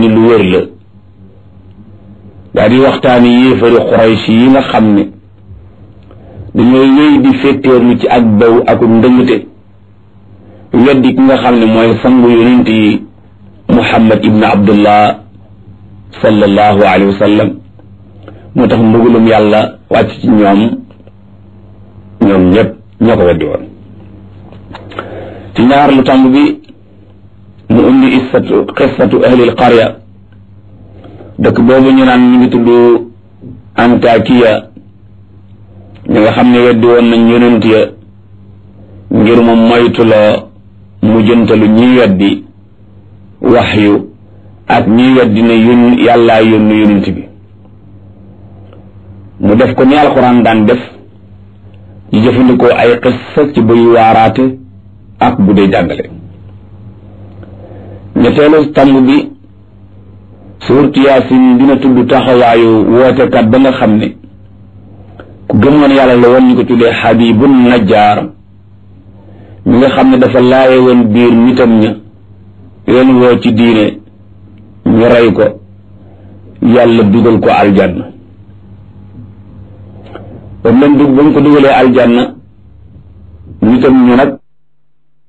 ni lu wér la daa di waxtaani yéefari Quraysh yi nga xam ne dañoo wéy di féttéerlu ci ak baw ak ndëngte weddi ki nga xam ne mooy sangu yonent yi Muhammad ibn Abdullah sallallahu alayhi wa sallam moo tax mbugulum yàlla wàcc ci ñoom ñoom ñëpp ñoo ko weddi woon ci ñaar lu tàmb bi mu indi issatu qissatu ahlil qarya dëkk boobu ñu naan ñu ngi tudd Antakiya ñi nga xam ne weddi woon nañ yonent ya ngir mu moytuloo mu jëntalu ñiy weddi waxyu ak ñiy weddi ne yón yàllaa yónnu yonent bi mu def ko ni alxuraan daan def di jëfandikoo ay xissa ci buy waaraate ak bu dee jàngale ñetteelu tàmb bi suurtu yaasin dina tudd taxawaayu wootekat ba nga xam ne ku gëmoon yàlla la woon ñu ko tuddee xabibun najjaar mi nga xam ne dafa laaye woon biir nitam ña leen woo ci diine ñu rey ko yàlla dugal ko aljanna ba mu leen dug ba mu ko dugalee aljanna nitam ñu nag